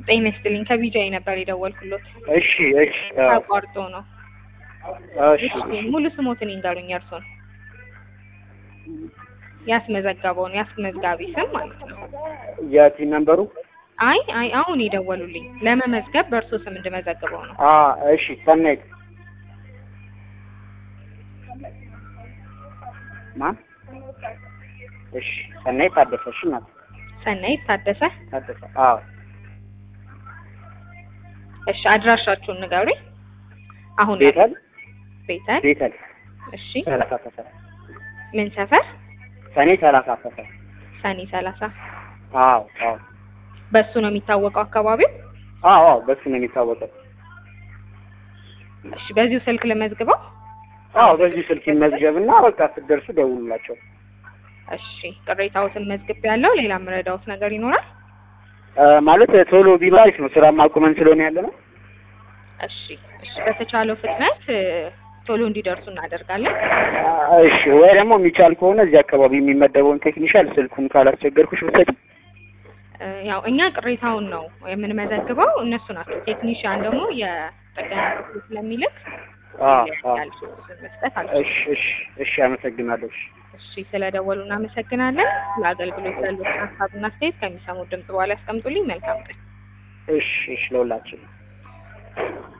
ጤና ይስጥልኝ ከቢጃይ ነበር የደወልኩሎት እሺ እሺ አዎ፣ ተቋርጦ ነው። እሺ እሺ ሙሉ ስሞትን ይንገሩኝ እርሶን ያስመዘገበውን ያስመዝጋቢ ስም ማለት ነው። የቲን ነምበሩ አይ አይ አሁን የደወሉልኝ ለመመዝገብ በእርሶ ስም እንድመዘግበው ነው። አ እሺ ሰናይት ማን? እሺ ሰናይት ታደሰ። እሺ ናት ሰናይት ታደሰ። ታደሰ። አዎ እሺ አድራሻችሁን ንገሩኝ። አሁን ቤተል ቤተል። ቤተል እሺ ሰላሳ ሰፈር ምን ሰፈር? ሰኔ ሰላሳ ሰፈር። ሰኔ ሰላሳ አዎ አዎ በሱ ነው የሚታወቀው አካባቢው። አዎ አዎ በሱ ነው የሚታወቀው። እሺ በዚሁ ስልክ ልመዝግበው። አዎ በዚህ ስልክ ይመዝገብና በቃ ስትደርሱ ደውሉላቸው። እሺ ቅሬታዎትን መዝግብ ያለው ሌላ የምረዳዎት ነገር ይኖራል? እ ማለት ቶሎ ቢባል አሪፍ ነው። ስራ ማቁመን ስለሆነ ያለ ነው። እሺ እሺ በተቻለው ፍጥነት እ፣ ቶሎ እንዲደርሱ እናደርጋለን። አ፣ እሺ ወይ ደግሞ የሚቻል ከሆነ እዚህ አካባቢ የሚመደበውን ቴክኒሻል ስልኩን ካላስቸገርኩሽ ብትሰጪ። እ፣ ያው እኛ ቅሬታውን ነው የምንመዘግበው፣ እነሱ ናቸው። ቴክኒሽያን ደግሞ የጥገና ክፍሉ ስለሚልክ አ አ ያልኩት መስጠት አልችልም። እሺ እሺ እሺ አመሰግናለሁ። እሺ እሺ ስለደወሉ እናመሰግናለን። ለአገልግሎት ያሉትን ሀሳብና አስተያየት ከሚሰሙት ድምጽ በኋላ ያስቀምጡልኝ። መልካም ቀን። እሺ እሺ ለሁላችን